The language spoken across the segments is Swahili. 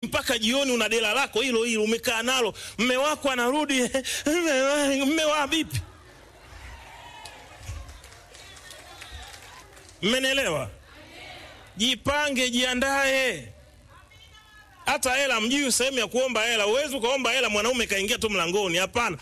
mpaka jioni una dela lako hilo hilo umekaa nalo, mme wako anarudi mme wa vipi? Mmenielewa? Jipange, jiandae. Hata hela mjui sehemu ya kuomba hela. Uwezi ukaomba hela mwanaume kaingia tu mlangoni, hapana.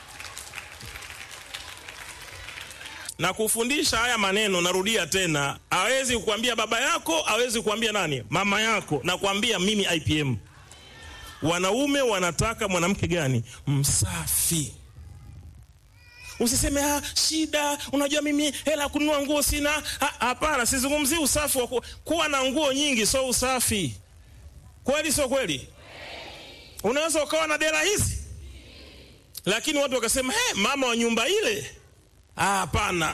na kufundisha haya maneno, narudia tena, hawezi kukwambia baba yako, hawezi kukwambia nani, mama yako, na kuambia mimi IPM. Wanaume wanataka mwanamke gani? Msafi. Usiseme ah, shida, unajua mimi hela kununua nguo sina. Hapana, sizungumzii usafi wa ku, kuwa na nguo nyingi, sio usafi. Kweli sio kweli? Unaweza ukawa na dela hizi, lakini watu wakasema hey, mama wa nyumba ile Hapana,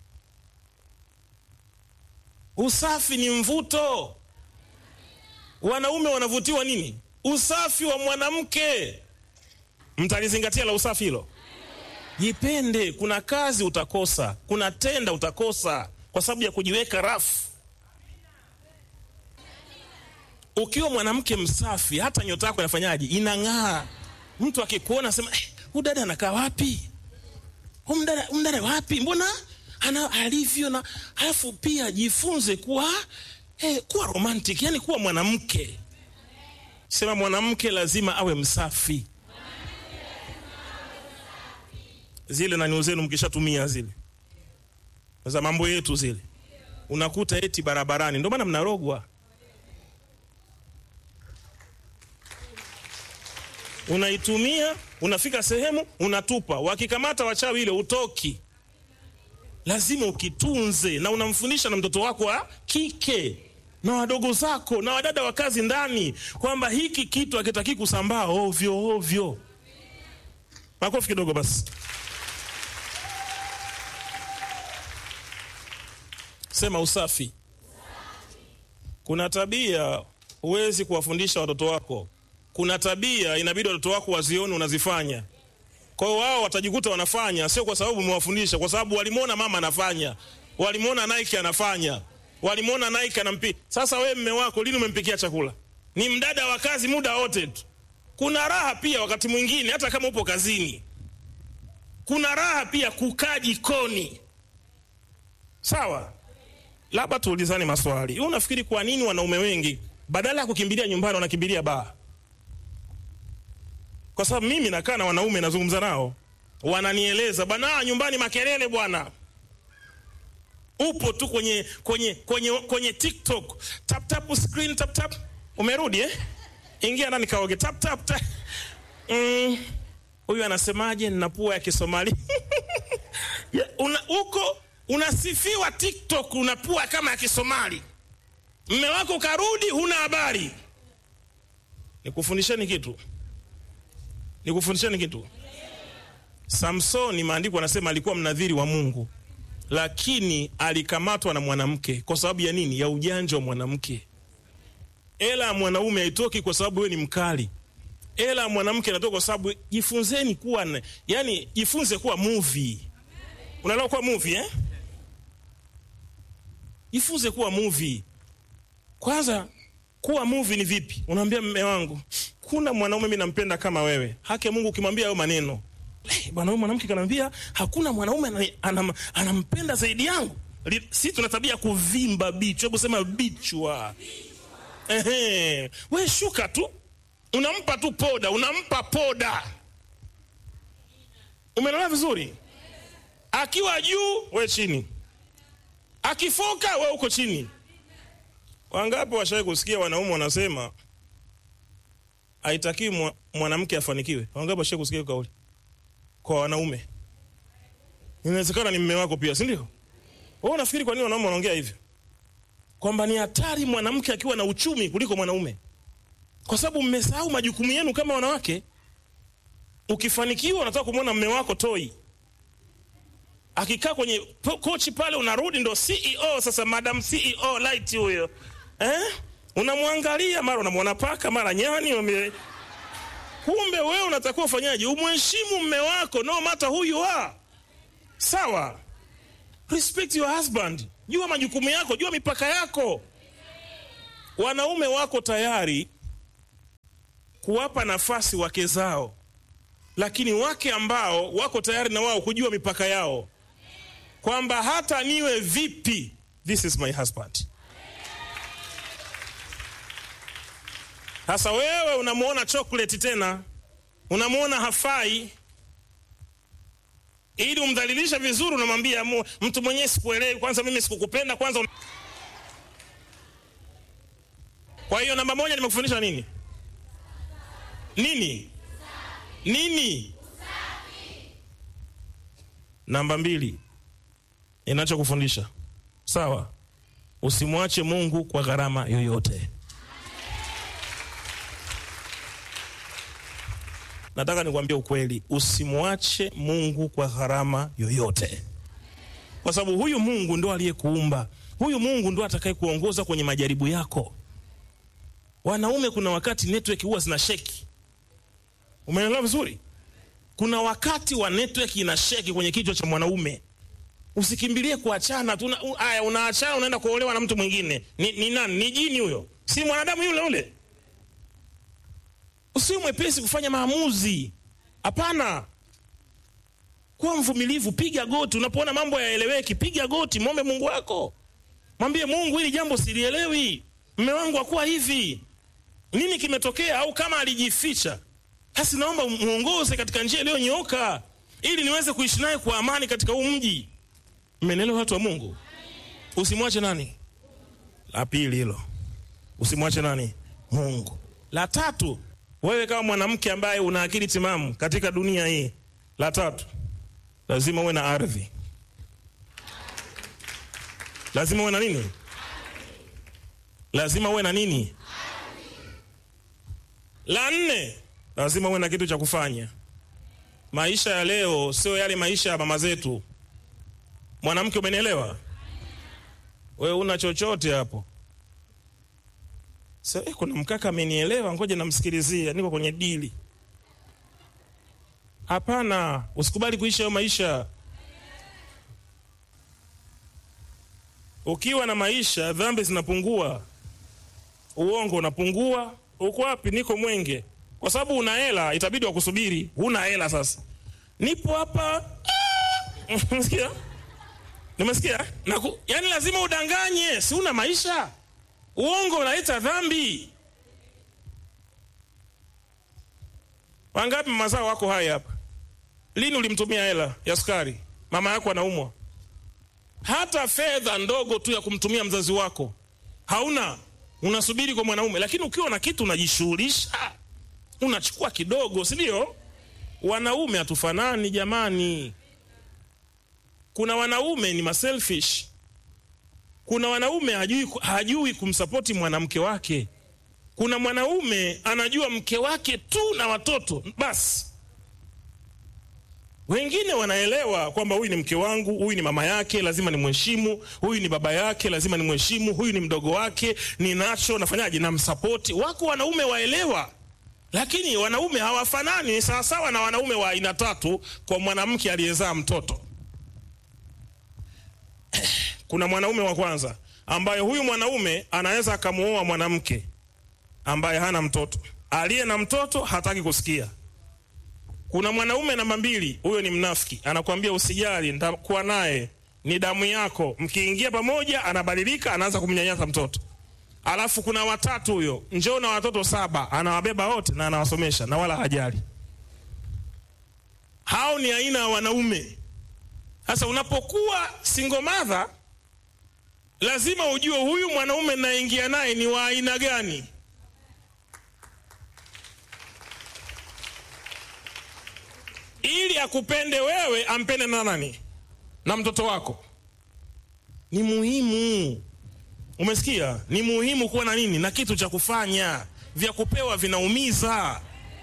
usafi ni mvuto. Wanaume wanavutiwa nini? Usafi wa mwanamke. Mtalizingatia la usafi hilo? Jipende. Kuna kazi utakosa, kuna tenda utakosa kwa sababu ya kujiweka rafu. Ukiwa mwanamke msafi, hata nyota yako inafanyaje? Inang'aa. Mtu akikuona sema eh, huyu dada anakaa wapi? Mdada wapi? Mbona ana alivyo na alafu pia jifunze kuwa eh, kuwa romantic, yani kuwa mwanamke. Sema mwanamke lazima awe msafi. Zile nani zenu mkishatumia zile za mambo yetu zile, unakuta eti barabarani, ndio maana mnarogwa. Unaitumia, unafika sehemu unatupa, wakikamata wachawi ile utoki. Lazima ukitunze, na unamfundisha na mtoto wako wa kike na wadogo zako na wadada wa kazi ndani, kwamba hiki kitu hakitaki kusambaa ovyo ovyo. Makofi kidogo basi. Sema usafi. Kuna tabia huwezi kuwafundisha watoto wako kuna tabia inabidi watoto wako wazione unazifanya. Kwa hiyo wao watajikuta wanafanya, sio kwa sababu umewafundisha, kwa sababu walimwona mama anafanya, walimwona Nike anafanya, walimwona Nike anampi. Sasa wewe mme wako lini umempikia chakula? Ni mdada wa kazi muda wote tu. Kuna raha pia wakati mwingine, hata kama upo kazini, kuna raha pia kukaa jikoni. Sawa, labda tuulizane maswali. Unafikiri kwa nini wanaume wengi badala ya kukimbilia nyumbani wanakimbilia baa? Kwa sababu mimi nakaa na wanaume nazungumza nao, wananieleza bwana, nyumbani makelele bwana, upo tu kwenye kwenye kwenye kwenye TikTok, tap tap screen tap tap, umerudi eh? Ingia ndani kaoge, tap tap tap. Mm, huyu anasemaje? Nina pua ya Kisomali una, uko unasifiwa TikTok, una pua kama ya Kisomali, mme wako karudi, huna habari. Nikufundisheni kitu nikufundisheni kitu. Samsoni, maandiko anasema alikuwa mnadhiri wa Mungu, lakini alikamatwa na mwanamke. Kwa sababu ya nini? Ya ujanja wa mwanamke. Ela ya mwanaume haitoki kwa sababu wewe ni mkali. Ela ya mwanamke inatoka kwa sababu, jifunzeni kuwa, yani jifunze kuwa movie. Unaelewa kuwa movie eh? Jifunze kuwa movie. Kwanza kuwa movie ni vipi? Unaambia mme wangu kuna mwanaume mimi nampenda kama wewe. Haki ya Mungu ukimwambia hayo maneno. Hey, bwana huyu mwanamke kanambia hakuna mwanaume anam, anampenda zaidi yangu. Si tuna tabia kuvimba bichwa. Hebu sema bichwa. Ehe. We shuka tu. Unampa tu poda, unampa poda. Umeelewa vizuri? Akiwa juu, we chini. Akifoka, we uko chini. Wangapi washawahi kusikia wanaume wanasema haitakiwi mwanamke afanikiwe. Wangapi washawahi kusikia kauli kwa wanaume? Inawezekana ni mme wako pia, si ndio? Wewe unafikiri kwa nini wanaume wanaongea hivyo? Kwamba ni hatari mwanamke akiwa na uchumi kuliko mwanaume, kwa sababu mmesahau majukumu yenu kama wanawake. Ukifanikiwa unataka kumwona mme wako toi, akikaa kwenye kochi pale, unarudi ndo CEO sasa, madam CEO light huyo eh? Unamwangalia mara unamwona paka mara nyani ume... kumbe wewe unatakiwa ufanyaje? Umheshimu mme wako no matter who you are. Sawa, respect your husband, jua majukumu yako, jua mipaka yako. Wanaume wako tayari kuwapa nafasi wake zao, lakini wake ambao wako tayari na wao kujua mipaka yao, kwamba hata niwe vipi, this is my husband. Sasa wewe unamwona chocolate tena, unamwona hafai, ili umdhalilisha vizuri, unamwambia mu- mtu mwenyewe sikuelewi, kwanza mimi sikukupenda kwanza. Kwa hiyo namba moja nimekufundisha nini? Nini? Nini? Namba mbili ninachokufundisha, sawa, usimwache Mungu kwa gharama yoyote. Nataka nikwambie ukweli, usimwache Mungu kwa gharama yoyote, kwa sababu huyu Mungu ndo aliyekuumba. Huyu Mungu ndo atakaye kuongoza kwenye majaribu yako. Wanaume, kuna wakati network huwa zina sheki. Umeelewa vizuri? Kuna wakati wa network ina sheki kwenye kichwa cha mwanaume. Usikimbilie kuachana tu. una- u- Aya, unaachana unaenda kuolewa na mtu mwingine. Ni, ni nani? Ni jini huyo? Si mwanadamu yule yule? Usiwe mwepesi kufanya maamuzi. Hapana, kuwa mvumilivu, piga goti. Unapoona mambo yaeleweki, piga goti, mwombe Mungu wako, mwambie Mungu, hili jambo silielewi, mme wangu akuwa hivi, nini kimetokea? Au kama alijificha, basi naomba mwongoze katika njia iliyonyooka, ili niweze kuishi naye kwa amani katika huu mji. Mmenielewa watu wa Mungu? Usimwache nani? La pili hilo, usimwache nani? Mungu. La tatu, wewe kama mwanamke ambaye una akili timamu katika dunia hii, la tatu, lazima uwe na ardhi. Lazima uwe na nini? Lazima uwe na nini? La nne, lazima uwe na kitu cha kufanya. Maisha ya leo sio yale maisha ya mama zetu. Mwanamke, umenielewa? Wewe una chochote hapo? Sasa eh, kuna mkaka amenielewa, ngoja namsikilizia, niko kwenye dili. Hapana, usikubali kuishi hayo maisha. Ukiwa na maisha, dhambi zinapungua, uongo unapungua. Uko wapi? Niko Mwenge. Kwa sababu una hela, itabidi wakusubiri. Huna hela sasa, nipo hapa. Ah! Umesikia? Nimesikia? Naku, yani lazima udanganye, si una maisha. Uongo unaleta dhambi. Wangapi mama zao wako hai hapa? Lini ulimtumia hela ya sukari? Mama yako anaumwa, hata fedha ndogo tu ya kumtumia mzazi wako hauna, unasubiri kwa mwanaume. Lakini ukiwa na kitu unajishughulisha, unachukua kidogo, si ndio? Wanaume hatufanani jamani. Kuna wanaume ni maselfish kuna wanaume hajui, hajui kumsapoti mwanamke wake. Kuna mwanaume anajua mke wake tu na watoto basi. Wengine wanaelewa kwamba huyu ni mke wangu, huyu ni mama yake, lazima nimheshimu. Huyu ni baba yake, lazima nimheshimu. Huyu ni mdogo wake, ninacho nafanyaje? Namsapoti. Wako wanaume waelewa, lakini wanaume hawafanani. Ni sawasawa na wanaume wa aina tatu kwa mwanamke aliyezaa mtoto. Kuna mwanaume wa kwanza ambaye huyu mwanaume anaweza akamuoa mwanamke ambaye hana mtoto, aliye na mtoto hataki kusikia. Kuna mwanaume namba mbili, huyo ni mnafiki, anakuambia usijali, nitakuwa naye, ni damu yako. Mkiingia pamoja, anabadilika, anaanza kumnyanyasa mtoto. Alafu kuna watatu, huyo njoo na watoto saba, anawabeba wote na anawasomesha na wala hajali. Hao ni aina ya wanaume. Sasa unapokuwa single mother lazima ujue huyu mwanaume naingia naye ni wa aina gani. Ili akupende wewe, ampende na nani? Na mtoto wako. Ni muhimu, umesikia? Ni muhimu kuwa na nini, na kitu cha kufanya. Vya kupewa vinaumiza,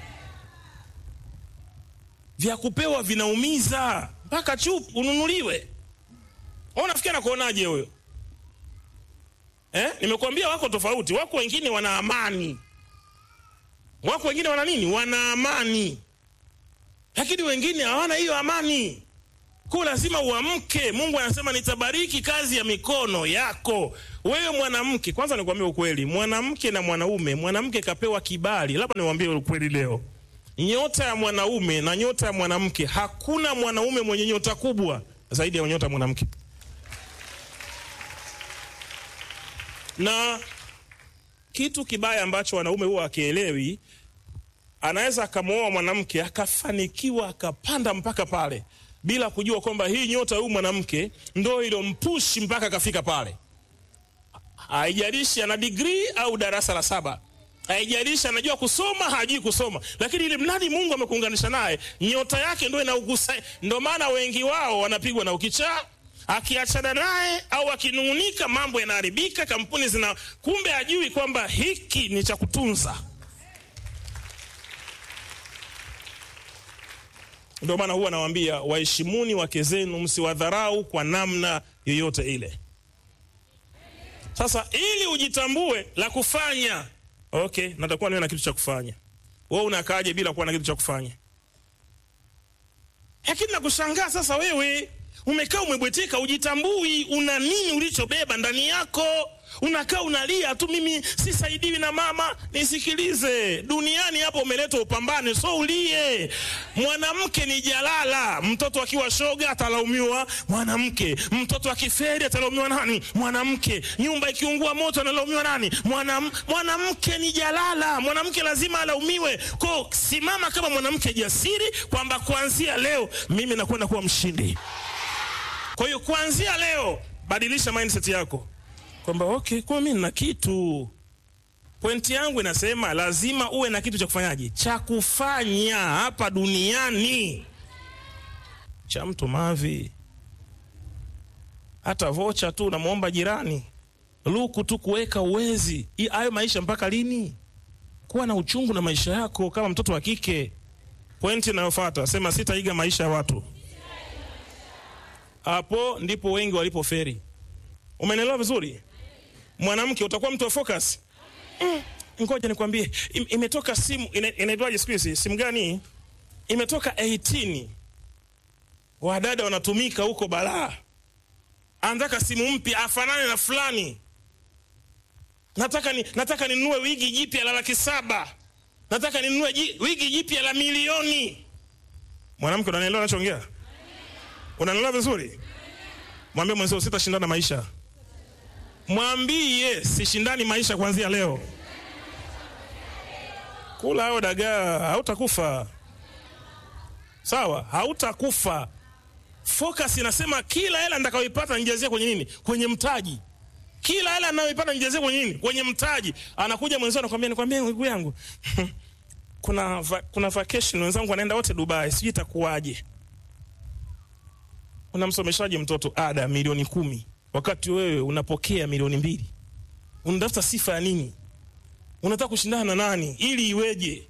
vya kupewa vinaumiza, mpaka chupu ununuliwe. Unafikia na kuonaje huyo? Eh? Nimekuambia wako tofauti. Wako wengine wana amani, wako wengine wana nini? Wana amani, lakini wengine hawana hiyo amani. Kwa lazima uamke. Mungu anasema nitabariki kazi ya mikono yako. Wewe mwanamke, kwanza nikwambie ukweli, mwanamke na mwanaume, mwanamke kapewa kibali. Labda niwaambie ukweli leo, nyota ya mwanaume na nyota ya mwanamke, hakuna mwanaume mwenye nyota kubwa zaidi ya nyota ya mwanamke. Na kitu kibaya ambacho wanaume huwa akielewi, anaweza akamwoa mwanamke akafanikiwa akapanda mpaka pale bila kujua kwamba hii nyota huyu mwanamke ndo ilompushi mpaka akafika pale. Haijalishi ana digrii au darasa la saba, haijalishi anajua kusoma hajui kusoma, lakini ili mradi Mungu amekuunganisha naye, nyota yake ndo inaugusa. Ndo maana wengi wao wanapigwa na ukichaa, akiachana naye au akinung'unika, mambo yanaharibika, kampuni zina, kumbe hajui kwamba hiki ni cha kutunza. Ndio maana huwa nawaambia waheshimuni wake zenu, msiwadharau kwa namna yoyote ile. Sasa ili ujitambue la kufanya, okay, natakuwa niwe na kitu cha kufanya. Wewe unakaaje bila kuwa na kitu cha kufanya? Lakini nakushangaa sasa, wewe umekaa umebweteka, ujitambui, una nini ulichobeba ndani yako? Unakaa unalia tu, mimi sisaidiwi na mama. Nisikilize, duniani hapo umeletwa upambane, so ulie. Mwanamke ni jalala. Mtoto akiwa shoga atalaumiwa mwanamke, mtoto akiferi atalaumiwa nani? Mwanamke. Nyumba ikiungua moto analaumiwa nani? Mwanam, mwanamke ni jalala. Mwanamke lazima alaumiwe. Kwa simama kama mwanamke jasiri, kwamba kuanzia leo mimi nakwenda kuwa mshindi. Kwa hiyo kuanzia leo badilisha mindset yako kwamba okay, kwa mimi nina kitu. Pointi yangu inasema lazima uwe na kitu cha kufanyaje, cha kufanya hapa duniani. Cha mtu mavi, hata vocha tu unamwomba jirani, luku tu kuweka uwezi. Hayo maisha mpaka lini? Kuwa na uchungu na maisha yako kama mtoto wa kike. Pointi inayofuata sema sitaiga maisha ya watu. Hapo ndipo wengi walipoferi. Umenielewa vizuri? Mwanamke utakuwa mtu wa focus. Mm, ngoja nikwambie, im, imetoka simu inaitwaje siku hizi? Simu gani? Imetoka 18. Wadada wanatumika huko balaa. Anataka simu mpya afanane na fulani. Nataka ni, nataka ninunue wigi jipya la laki saba. Nataka ninunue wigi jipya la milioni. Mwanamke unanielewa nachoongea? Unanielewa vizuri? Mwambie mwenzio sitashindana maisha. Mwambie sishindani maisha kuanzia leo. Kula hao dagaa, hautakufa. Sawa, hautakufa. Focus inasema kila hela nitakayoipata nijazie kwenye nini? Kwenye mtaji. Kila hela ninayoipata nijazie kwenye nini? Kwenye mtaji. Anakuja mwenzio anakuambia, nikwambie ndugu yangu kuna va, kuna vacation wenzangu wanaenda wote Dubai, sijui itakuwaje. Unamsomeshaje mtoto ada milioni kumi wakati wewe unapokea milioni mbili? Unatafuta sifa ya nini? Unataka kushindana na nani ili iweje?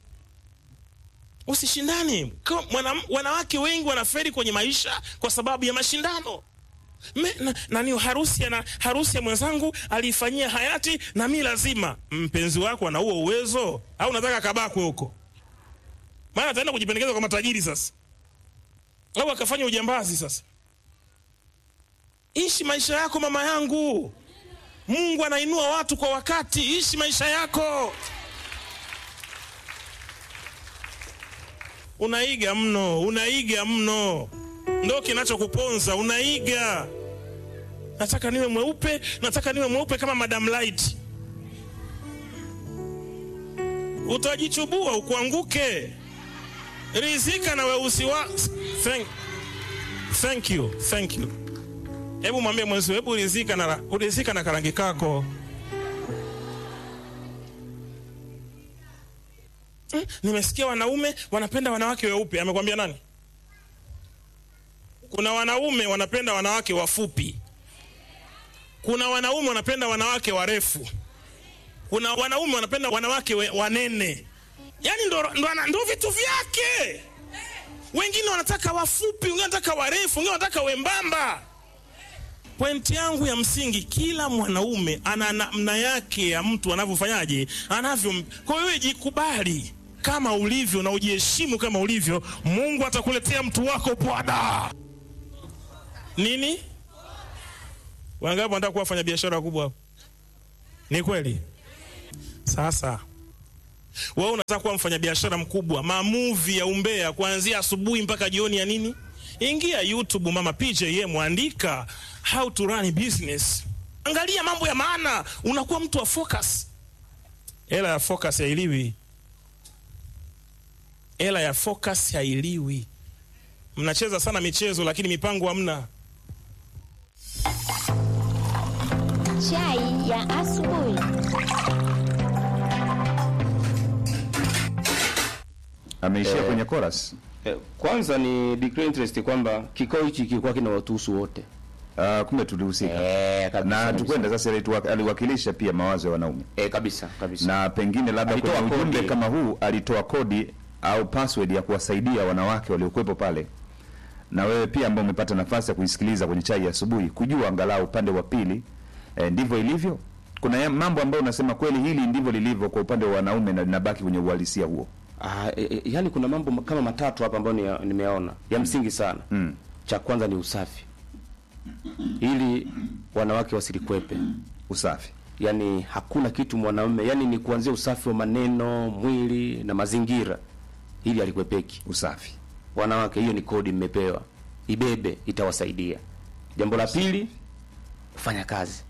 Usishindane. Wanawake wengi wanaferi kwenye maisha kwa sababu ya mashindano. Me, na, nani harusi na harusi ya mwenzangu aliifanyia hayati na mi lazima. Mpenzi wako ana huo uwezo au unataka kabakwe huko? Maana ataenda kujipendekeza kwa matajiri sasa, au akafanya ujambazi sasa. Ishi maisha yako mama yangu. Mungu anainua watu kwa wakati. Ishi maisha yako. Unaiga mno, unaiga mno, ndo kinachokuponza. Unaiga, nataka niwe mweupe, nataka niwe mweupe kama Madam Light. Utajichubua ukuanguke. Rizika na weusi wa thank, thank you, thank you. Hebu mwambie mwenzio, hebu rizika na, rizika na karangi kako. Hmm, nimesikia wanaume wanapenda wanawake weupe. Amekwambia nani? Kuna wanaume wanapenda wanawake wafupi, kuna wanaume wanapenda wanawake warefu, kuna wanaume wanapenda wanawake we, wanene. Yani ndo, ndo, ndo vitu vyake. Wengine wanataka wafupi, wengine wanataka warefu, wengine wanataka wembamba. Pointi yangu ya msingi, kila mwanaume ana namna yake ya mtu anavyofanyaje, anavyo. Kwa hiyo jikubali kama ulivyo na ujiheshimu kama ulivyo. Mungu atakuletea mtu wako bwana. nini? Wangapi wanataka kuwa wafanya biashara wakubwa hapo? Ni kweli? Sasa wewe unataka kuwa mfanyabiashara mkubwa, mamuvi ya umbea kuanzia asubuhi mpaka jioni ya nini? Ingia YouTube, mama PJM, andika how to run a business, angalia mambo ya maana, unakuwa mtu wa focus. Hela ya focus hailiwi, hela ya focus hailiwi. Mnacheza sana michezo, lakini mipango hamna. Chai ya asubuhi. ameishia Eh. kwenye chorus. Eh, Kwanza ni declare interest kwamba kikao hichi kilikuwa kina watuhusu wote. Ah, kumbe tulihusika Eh, kabisa, na tukwenda sasa, alitua- aliwakilisha pia mawazo ya wanaume, Eh, kabisa kabisa. na pengine labda Alitoa kwenye ujumbe kodi. kama huu alitoa kodi au password ya kuwasaidia wanawake waliokuwepo pale, na wewe pia ambao umepata nafasi ya kuisikiliza kwenye chai ya asubuhi, kujua angalau upande wa pili eh, ndivyo ilivyo. Kuna ya- mambo ambayo unasema kweli hili ndivyo lilivyo kwa upande wa wanaume na linabaki kwenye uhalisia huo. Ah, e, e, yani kuna mambo ma- kama matatu hapa ambayo ni- nimeona ya msingi sana. Mm. Cha kwanza ni usafi, ili wanawake wasilikwepe. Usafi Yani hakuna kitu mwanaume, yani ni kuanzia usafi wa maneno, mwili na mazingira, ili alikwepeki. usafi Wanawake, hiyo ni kodi mmepewa, ibebe, itawasaidia. Jambo la pili, kufanya kazi,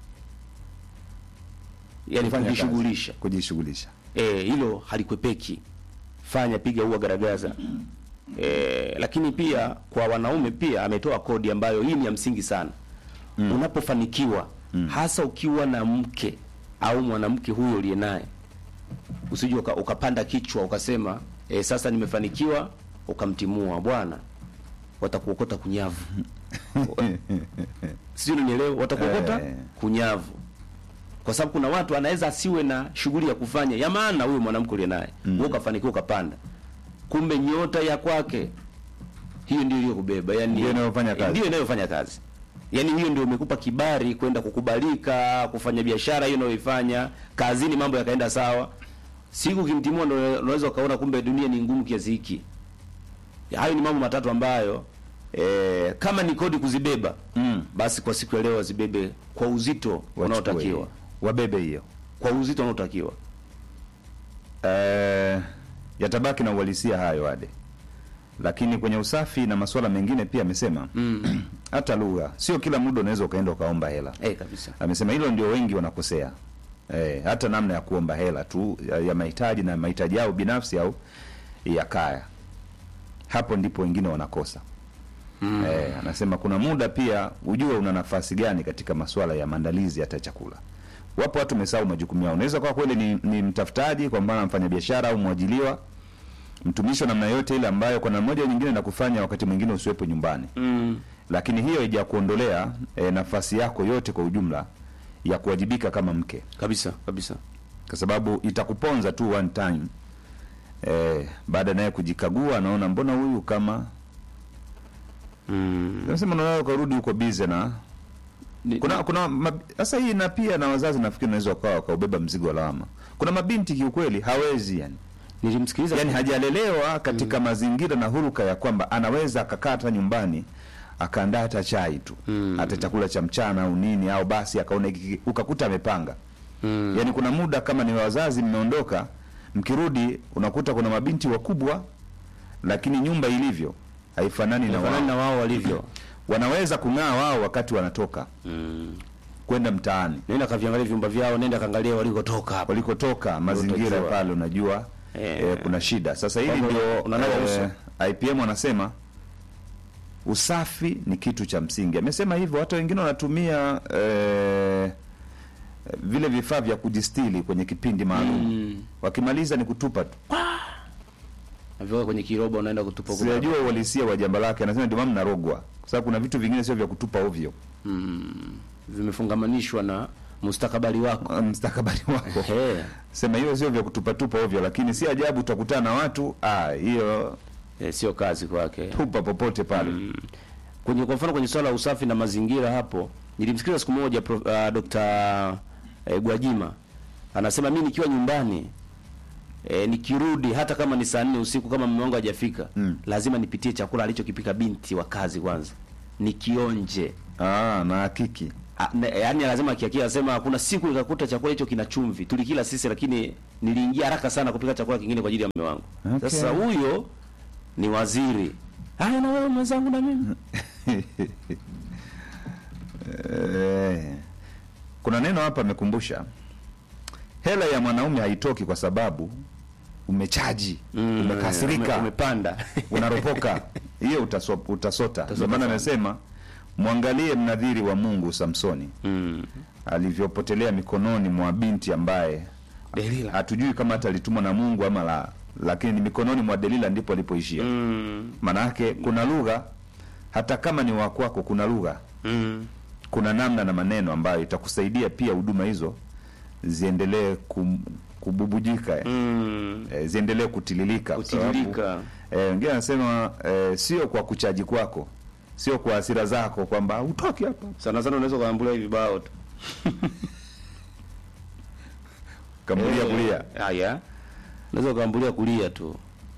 yani Kufanya kazi. kujishughulisha. kujishughulisha Eh, hilo halikwepeki. Fanya, piga, ua, garagaza. Eh, lakini pia kwa wanaume pia ametoa kodi ambayo hii ni ya msingi sana. Unapofanikiwa hasa ukiwa na mke au mwanamke huyo uliye naye, usije uka, ukapanda kichwa ukasema eh, sasa nimefanikiwa, ukamtimua bwana, watakuokota kunyavu. Sio, unielewa? Watakuokota Eh. kunyavu kwa sababu kuna watu anaweza asiwe na shughuli ya kufanya ya maana huyo mwanamke uliye naye mm. wewe ukafanikiwa ukapanda, kumbe nyota ya kwake hiyo ndio iliyokubeba, yani Ndio inayofanya kazi. ndio inayofanya kazi, yani hiyo ndio imekupa kibali kwenda kukubalika kufanya biashara hiyo unayoifanya kazini, mambo yakaenda sawa. Siku ukimtimua ndio unaweza ukaona kumbe dunia ni ngumu kiasi hiki. Hayo ni mambo matatu ambayo eh, kama ni kodi kuzibeba Mm. basi kwa siku ya leo wazibebe kwa uzito Wachukue unaotakiwa hiyo. wabebe hiyo kwa uzito unaotakiwa. Eh, yatabaki na uhalisia hayo ade, lakini kwenye usafi na masuala mengine pia amesema hata lugha, sio kila muda unaweza ukaenda ukaomba hela. Eh, kabisa. Amesema hilo ndio wengi wanakosea, eh, hata namna ya kuomba hela tu ya, ya mahitaji na mahitaji yao binafsi au ya kaya, hapo ndipo wengine wanakosa. Eh, anasema kuna muda pia ujue una nafasi gani katika masuala ya maandalizi hata chakula. Wapo watu wamesahau majukumu yao. Unaweza kuwa kweli ni, ni mtafutaji kwa mfano mfanyabiashara au mwajiliwa, mtumishi wa namna yote ile ambayo kwa namna moja au nyingine nakufanya wakati mwingine usiwepo nyumbani Mm. lakini hiyo haijakuondolea e, nafasi yako yote kwa ujumla ya kuwajibika kama mke, Kabisa, kabisa. kwa sababu itakuponza tu one time e, baada naye kujikagua, anaona mbona huyu kama Mm. nasema, unaona ukarudi huko bize na Ni- kuna kuna mab- sasa hii na pia na wazazi nafikiri unaweza wakawa wakaubeba mzigo wa lawama. Kuna mabinti kiukweli hawezi yani, nilimsikiliza yani hajalelewa katika mazingira na huruka ya kwamba anaweza akakaa hata nyumbani akaandaa hata chai tu Mm. hata chakula cha mchana au nini au basi akaona hiki- ukakuta amepanga Mm. yani kuna muda kama ni wazazi mmeondoka mkirudi unakuta kuna mabinti wakubwa lakini nyumba ilivyo haifanani na Fanani na wao wao walivyo. wanaweza kung'aa wao wakati wanatoka Mm. kwenda mtaani Nenda kaviangalia vyumba vyao, nenda kaangalia walikotoka hapo. walikotoka mazingira Walikotoka. pale unajua Eh. eh, kuna shida sasa hili Kwamba ndio unanawa uso. IPM wanasema usafi ni kitu cha msingi amesema hivyo hata wengine wanatumia eh, vile vifaa vya kujistili kwenye kipindi maalum Mm. wakimaliza ni kutupa tu Naviweka kwenye kiroba unaenda kutupa kule. sijajua uhalisia wa jambo lake anasema ndio maana mnarogwa kwa sababu kuna vitu vingine sio vya kutupa ovyo Mm. Vimefungamanishwa na mustakabali wako. mstakabali wako Ehe. sema hiyo sio vya kutupatupa ovyo lakini si ajabu utakutana na watu ah hiyo Eh, sio kazi kwake. tupa popote pale kwenye kwa mfano kwenye swala la usafi na mazingira hapo nilimsikiliza siku moja prof, uh, Dr. eh, Gwajima anasema mimi nikiwa nyumbani eh, nikirudi hata kama ni saa nne usiku kama mume wangu hajafika Mm. lazima nipitie chakula alichokipika binti wa kazi kwanza ni kionje Ah, na hakiki. A- ne- yaani lazima akiakia asema kuna siku nikakuta chakula hicho kina chumvi tulikila sisi lakini niliingia haraka sana kupika chakula kingine kwa ajili ya mume wangu Okay. sasa huyo ni waziri haya na wewe mwenzangu na mimi Eh, kuna neno hapa amekumbusha, hela ya mwanaume haitoki kwa sababu umechaji, umekasirika, ume- umepanda unaropoka, hiyo utaso, utasota. Ndio maana amesema mwangalie mnadhiri wa Mungu Samsoni mm. alivyopotelea mikononi mwa binti ambaye Delila. hatujui kama hata alitumwa na Mungu ama la, lakini ni mikononi mwa Delila ndipo alipoishia. Mm. Maanake kuna lugha, hata kama ni wa kwako, kuna lugha Mm. kuna namna na maneno ambayo itakusaidia pia huduma hizo ziendelee kum, kububujika eh, Mm. eh, ziendelee kutililika kwa sababu, Kutililika. eh, wengine anasema eh, sio kwa kuchaji kwako sio kwa hasira zako kwamba utoki hapa sana sana unaweza ukaambulia vibao tu kambulia Eh, kulia haya unaweza ukaambulia kulia tu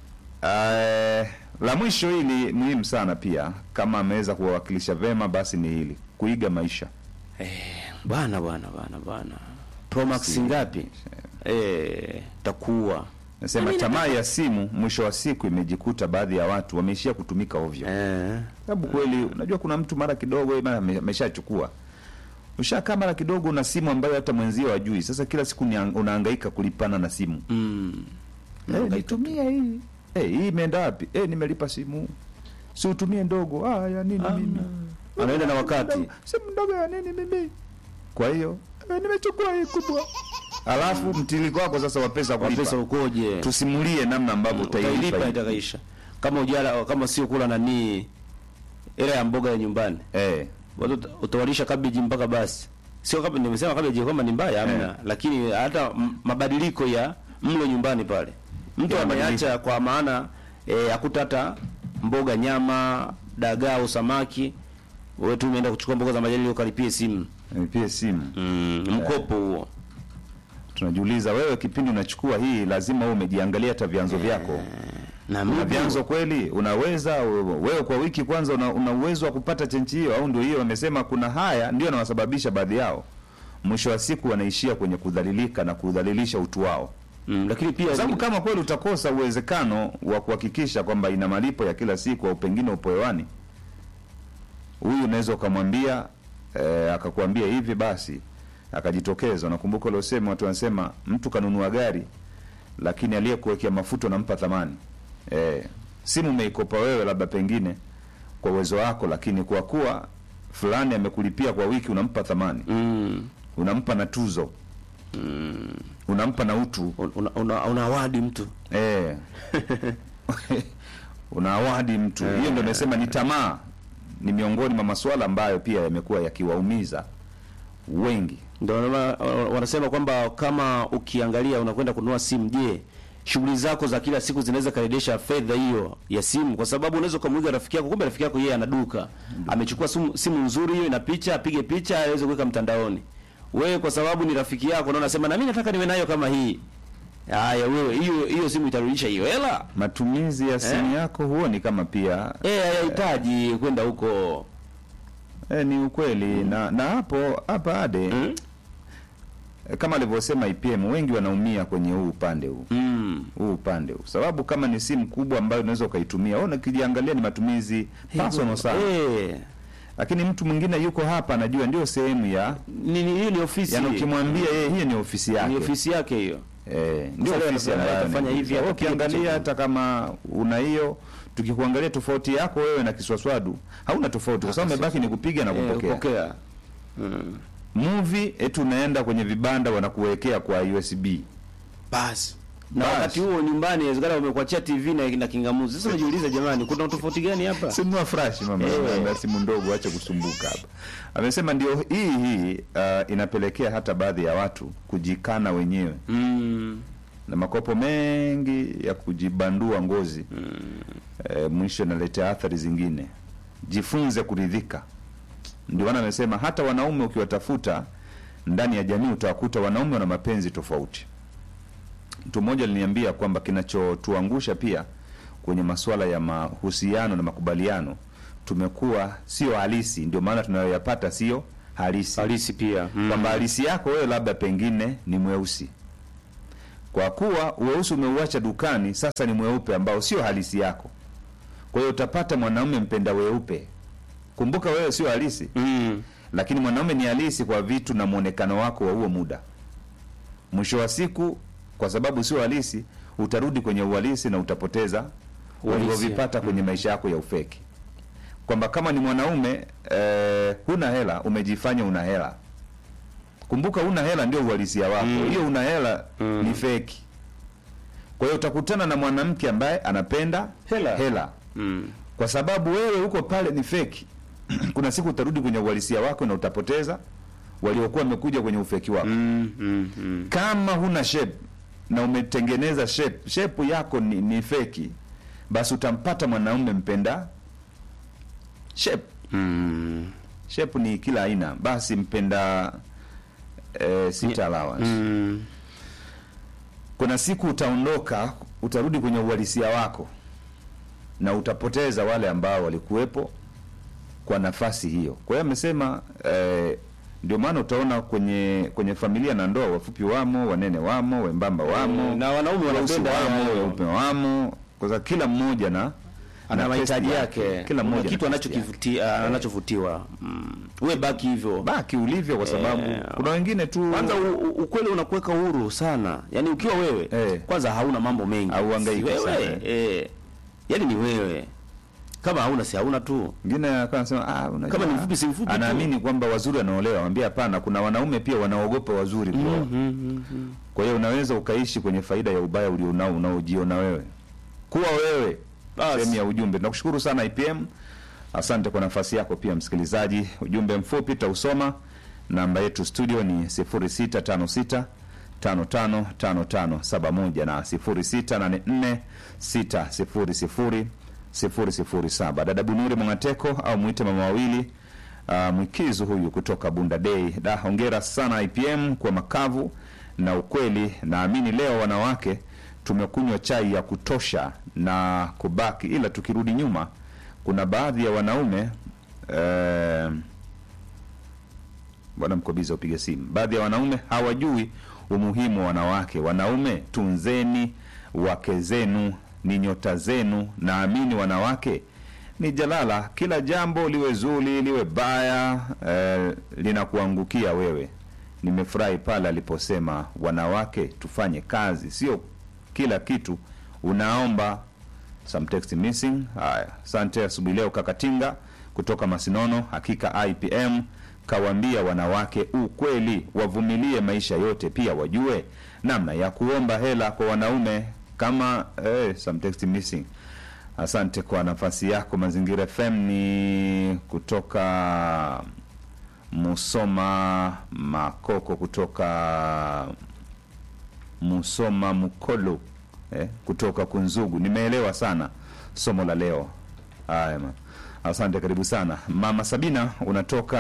Eh, la mwisho hili muhimu sana pia kama ameweza kuwawakilisha vema basi ni hili kuiga maisha bwana bwana bwana bwana promax ngapi eh takuwa nasema tamaa ya simu mwisho wa siku imejikuta baadhi ya watu wameishia kutumika ovyo eh sababu kweli unajua kuna mtu mara kidogo yeye mara ame- ameshachukua ushakaa mara kidogo una simu ambayo hata mwenzio hajui sasa kila siku ni unahangaika kulipana na simu mm. hey, nitumie hii hey, hii imeenda wapi hey, nimelipa simu si utumie ndogo ah, ya nini mimi anaenda na wakati simu ndogo ya nini mimi kwa hiyo eh, nimechukua hii kubwa alafu mtiliko wako sasa wa pesa kwa kulipa pesa ukoje tusimulie namna ambavyo utailipa utailipa itakaisha kama ujala kama sio kula nani ile ya mboga ya nyumbani eh watu uta- utawalisha kabeji mpaka basi sio kama nimesema kabeji kwamba ni mbaya hamna Eh. lakini hata m- mabadiliko ya mlo nyumbani pale mtu Ya ameacha kwa maana eh, akuta hata mboga nyama dagaa au samaki wewe tu umeenda kuchukua mboga za majani ili ukalipie simu pia simu mm, mkopo huo tunajiuliza wewe kipindi unachukua hii lazima wewe umejiangalia hata vyanzo vyako na una mimi vyanzo kweli unaweza wewe kwa wiki kwanza una, una uwezo wa kupata chenchi hiyo au ndio hiyo wamesema kuna haya ndio yanawasababisha baadhi yao mwisho wa siku wanaishia kwenye kudhalilika na kudhalilisha utu wao mm, lakini pia kwa sababu kama kweli utakosa uwezekano wa kuhakikisha kwamba ina malipo ya kila siku au pengine upo hewani huyu unaweza ukamwambia eh, akakwambia hivi basi akajitokeza nakumbuka uliosema watu wanasema mtu kanunua gari lakini aliyekuwekea mafuta unampa thamani eh, simu umeikopa wewe labda pengine kwa uwezo wako lakini kwa kuwa fulani amekulipia kwa wiki unampa thamani mm, unampa na tuzo unampa na utu una, una, una awadi mtu Eh. una awadi mtu hiyo ndio nasema ni tamaa ni miongoni mwa masuala ambayo pia yamekuwa yakiwaumiza wengi ndio wana- wanasema kwamba kama ukiangalia unakwenda kununua simu je shughuli zako za kila siku zinaweza karedesha fedha hiyo ya simu kwa sababu unaweza ukamwiga rafiki yako kumbe rafiki yako yeye ana duka amechukua simu, simu nzuri hiyo ina picha apige picha aweze kuweka mtandaoni wewe kwa sababu ni rafiki yako na unasema na mimi nataka niwe nayo kama hii haya wewe hiyo hiyo simu itarudisha hiyo hela matumizi ya simu yako huoni kama pia eh hayahitaji kwenda huko eh, ni ukweli na na hapo hapa ade mm? eh, kama alivyosema IPM wengi wanaumia kwenye huu upande huu Mm. huu upande huu sababu kama ni simu kubwa ambayo unaweza ukaitumia ona ukijiangalia ni matumizi personal sana eh lakini mtu mwingine yuko hapa anajua ndio sehemu ya ni ni- hiyo ni ofisi yani ukimwambia yeye hiyo ni ofisi yake ni ofisi yake hiyo Eh, ndio Sasa ofisi leo ambayo atafanya ni- hivi, Wewe atapiga ukiangalia picha. hata kama una hiyo tukikuangalia tofauti yako wewe na kiswaswadu hauna tofauti kwa sababu umebaki ni kupiga na Eh, kupokea kupokea. Mm. movie eti unaenda kwenye vibanda wanakuwekea kwa USB basi na Basi. wakati huo nyumbani inawezekana wamekuachia TV na, na kingamuzi. Sasa unajiuliza jamani, kuna tofauti gani hapa? sinunua flash mama Eh. na simu ndogo acha kusumbuka hapa amesema ndio hii hii uh, inapelekea hata baadhi ya watu kujikana wenyewe Mm. na makopo mengi ya kujibandua ngozi e, mwisho inaletea athari zingine jifunze kuridhika ndio maana amesema hata wanaume ukiwatafuta ndani ya jamii utawakuta wanaume wana mapenzi tofauti mtu mmoja aliniambia kwamba kinachotuangusha pia kwenye masuala ya mahusiano na makubaliano tumekuwa sio halisi, ndio maana tunayoyapata sio halisi halisi pia mm. kwamba halisi yako wewe labda pengine ni mweusi, kwa kuwa weusi umeuacha dukani, sasa ni mweupe ambao sio halisi yako. Kwa hiyo utapata mwanaume mpenda weupe. Kumbuka wewe sio halisi, Mm. lakini mwanaume ni halisi kwa vitu na mwonekano wako wa huo muda. Mwisho wa siku, kwa sababu sio halisi, utarudi kwenye uhalisi na utapoteza Uhalisia. ulivyovipata kwenye maisha yako ya ufeki, kwamba kama ni mwanaume eh, huna hela, umejifanya una hela. Kumbuka una hela ndio uhalisia wako, hiyo una hela ni feki. Kwa hiyo utakutana na mwanamke ambaye anapenda Hela. hela Mm. kwa sababu wewe huko pale ni feki. Kuna siku utarudi kwenye uhalisia wako na utapoteza waliokuwa wamekuja kwenye ufeki wako. Mm. Mm. Mm. Kama huna shape na umetengeneza shape, shape yako ni, ni feki, basi utampata mwanaume mpenda shape. Mm. Shape ni kila aina, basi mpenda eh, sita allowance. Mm. Kuna siku utaondoka, utarudi kwenye uhalisia wako na utapoteza wale ambao walikuwepo kwa nafasi hiyo. Kwa hiyo amesema eh, ndio maana utaona kwenye kwenye familia na ndoa, wafupi wamo, wanene wamo, wembamba wamo, na wanaume weusi wanapenda wamo, hayo. weupe wamo, kwa sababu kila mmoja na ana na mahitaji testi yake, kila Kuna mmoja kitu na testi yake. anachokivutia anachovutiwa. Mm. We baki hivyo. baki ulivyo, kwa sababu Eh, kuna wengine tu Kwanza u- u- ukweli unakuweka huru sana. Yaani ukiwa wewe Eh. kwanza hauna mambo mengi. Hauhangaiki Si wewe. sana, Eh. Yaani ni wewe. Kama hauna si hauna tu. Mwingine akawa anasema ah, unajua, Kama ni mfupi, si mfupi tu. anaamini kwamba wazuri wanaolewa. Mwambie hapana, kuna wanaume pia wanaogopa wazuri kuoa. Kwa hiyo unaweza ukaishi kwenye faida ya ubaya ulionao unaojiona wewe. Kuwa wewe. Basi. Sehemu ya ujumbe. Tunakushukuru sana IPM. Asante kwa nafasi yako pia msikilizaji. Ujumbe mfupi tutausoma. Namba yetu studio ni 0656 555571 na 0684 600 007. Dada Bunuri Mwangateko au mwite mama wawili uh, mwikizu huyu kutoka Bunda Day. Da, hongera sana IPM kwa makavu na ukweli. Naamini leo wanawake tumekunywa chai ya kutosha na kubaki, ila tukirudi nyuma, kuna baadhi ya wanaume eh, Bwana Mkobiza, upige simu. Baadhi ya wanaume hawajui umuhimu wa wanawake. Wanaume, tunzeni wake zenu, ni nyota zenu. Naamini wanawake ni jalala, kila jambo liwe zuri liwe baya, eh, linakuangukia wewe. Nimefurahi pale aliposema wanawake tufanye kazi, sio kila kitu unaomba some text missing. Haya, asante. Asubuhi leo Kakatinga kutoka Masinono, hakika IPM kawaambia wanawake ukweli, wavumilie maisha yote, pia wajue namna ya kuomba hela kwa wanaume kama eh, some text missing. Asante kwa nafasi yako. Mazingira FM ni kutoka Musoma Makoko, kutoka Musoma Mukolo eh, kutoka Kunzugu. Nimeelewa sana somo la leo. Haya ma. Asante, karibu sana Mama Sabina, unatoka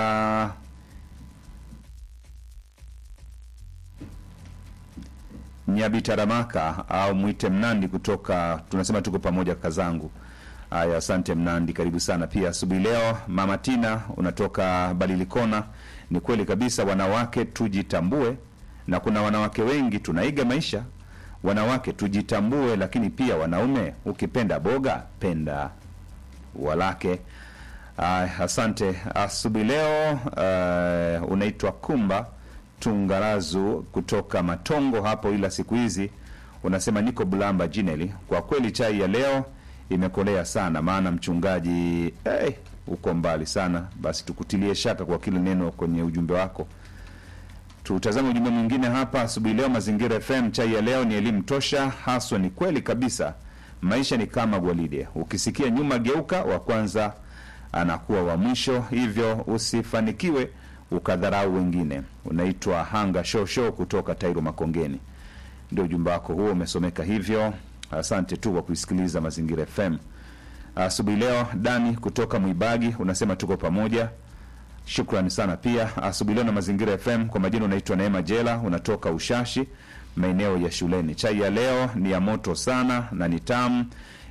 Nyabitaramaka au mwite Mnandi kutoka, tunasema tuko pamoja kazangu. Haya, asante Mnandi, karibu sana pia asubuhi leo. Mama Tina unatoka Balilikona, ni kweli kabisa, wanawake tujitambue, na kuna wanawake wengi tunaiga maisha. Wanawake tujitambue, lakini pia wanaume, ukipenda boga penda walake. Ay, asante asubuhi leo. Uh, unaitwa Kumba Tungarazu kutoka Matongo hapo, ila siku hizi unasema niko Bulamba Jineli. Kwa kweli chai ya leo imekolea sana, maana mchungaji hey, uko mbali sana. Basi tukutilie shaka kwa kile neno kwenye ujumbe wako. Tutazame ujumbe mwingine hapa asubuhi leo. Mazingira FM, chai ya leo ni elimu tosha haswa. Ni kweli kabisa, maisha ni kama gwaride, ukisikia nyuma geuka, wa kwanza anakuwa wa mwisho, hivyo usifanikiwe ukadharau wengine. Unaitwa Hanga Shosho kutoka Tairo Makongeni, ndio ujumbe wako huo umesomeka hivyo. Asante tu kwa kuisikiliza Mazingira FM asubuhi leo. Dani kutoka Mwibagi unasema tuko pamoja, shukrani sana pia asubuhi leo na Mazingira FM. Kwa majina unaitwa Neema Jela, unatoka Ushashi maeneo ya shuleni. Chai ya leo ni ya moto sana na ni tamu,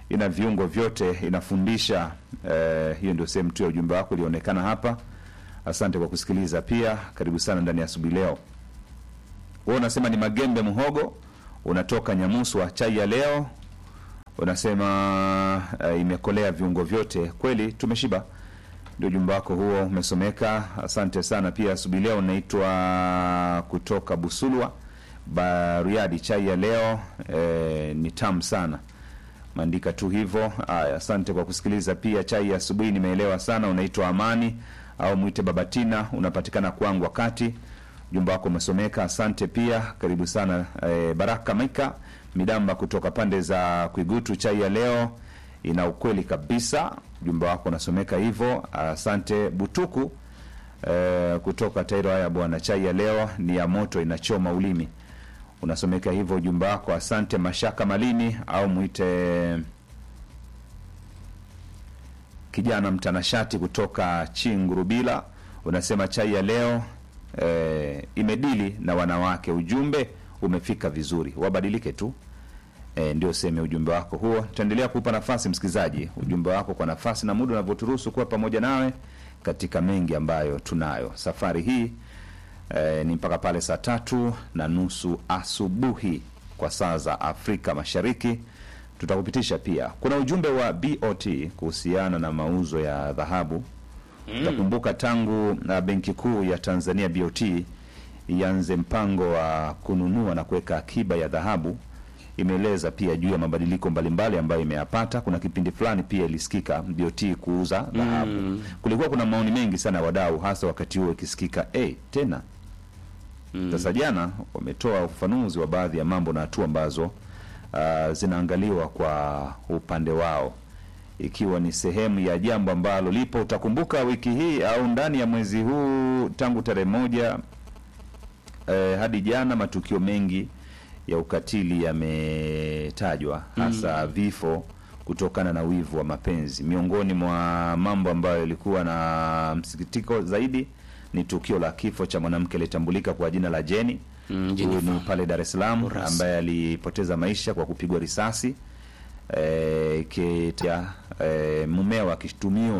ina viungo vyote, inafundisha. Eh, hiyo ndio sehemu tu ya ujumbe wako ilionekana hapa. Asante kwa kusikiliza, pia karibu sana ndani ya asubuhi leo. Wewe unasema ni Magembe Muhogo, unatoka Nyamuswa. Chai ya leo unasema uh, imekolea viungo vyote. Kweli tumeshiba. Ndio ujumbe wako huo umesomeka, asante sana. Pia asubuhi leo unaitwa kutoka Busulwa Bariadi. Chai ya leo eh, ni tamu sana, maandika tu hivyo. Aya, asante kwa kusikiliza. Pia chai ya asubuhi nimeelewa sana. Unaitwa Amani au mwite Babatina, unapatikana kwangu wakati ujumbe wako umesomeka, asante pia, karibu sana. E, Baraka Maika Midamba kutoka pande za Kwigutu, chai ya leo ina ukweli kabisa, ujumbe wako unasomeka hivyo, asante. Butuku e, kutoka Tairo, haya bwana, chai ya leo ni ya moto, inachoma ulimi, unasomeka hivyo ujumbe wako, asante. Mashaka Malimi au mwite kijana mtanashati kutoka Chingurubila, unasema chai ya leo e, imedili na wanawake. Ujumbe umefika vizuri, wabadilike tu. E, ndio sehemu ya ujumbe wako huo. Tutaendelea kuupa nafasi msikilizaji ujumbe wako kwa nafasi na muda unavyoturuhusu kuwa pamoja nawe katika mengi ambayo tunayo safari hii. E, ni mpaka pale saa tatu na nusu asubuhi kwa saa za Afrika Mashariki. Tutakupitisha pia, kuna ujumbe wa BOT kuhusiana na mauzo ya dhahabu. Utakumbuka tangu na Benki Kuu ya Tanzania BOT ianze mpango wa kununua na kuweka akiba ya dhahabu, imeeleza pia juu ya mabadiliko mbalimbali ambayo imeyapata. Kuna kipindi fulani pia ilisikika BOT kuuza dhahabu. Kulikuwa kuna maoni mengi sana ya wadau, hasa wakati huo ikisikika eh, tena sasa jana wametoa ufafanuzi wa baadhi ya mambo na hatua ambazo uh, zinaangaliwa kwa upande wao, ikiwa ni sehemu ya jambo ambalo lipo. Utakumbuka wiki hii au ndani ya mwezi huu tangu tarehe moja eh, hadi jana matukio mengi ya ukatili yametajwa, hasa vifo kutokana na wivu wa mapenzi. Miongoni mwa mambo ambayo yalikuwa na msikitiko zaidi ni tukio la kifo cha mwanamke aliyetambulika kwa jina la Jeni Mm, huyu Jennifer. ni pale Dar es Salaam Urasi. ambaye alipoteza maisha kwa kupigwa risasi e, kita, e, mumeo akishtumiwa